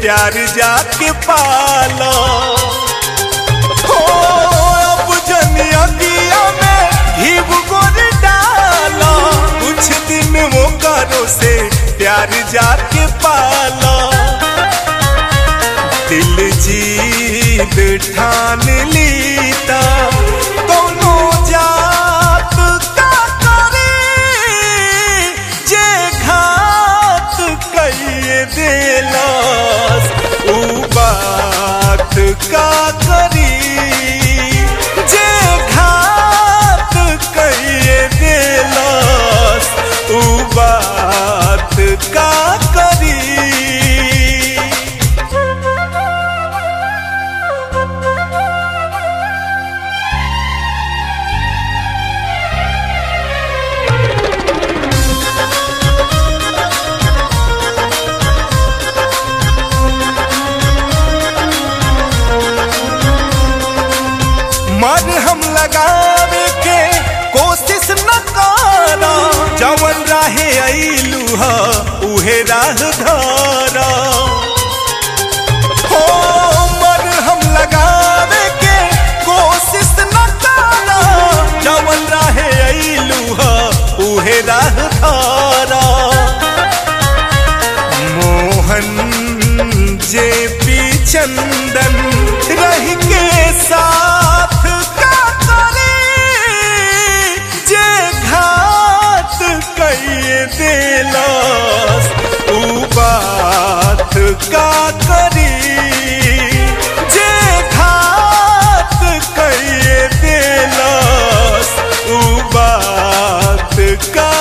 प्यार जाके पालो हो अब जनिया दिया में घीव गोर डालो कुछ दिन वो करो से प्यार जाके पालो दिल जीत ठान लीता दोनों जात का करे जे घात कहिए दिलस ऊ बात का करी जे घात कहिए दिलस ऊ बात का करी मर हम लगावे के कोशिश न करा जवन राहे अइलू ह उहे राह धरा हो मर हम लगावे के कोशिश न करा जवन राहे अइलू ह उहे राह धरा मोहन जे पी चंदन रह के साथ का करे जे घात कहिए दिलस ऊ बात का करी जे घात कहिए दिलस ऊ बात का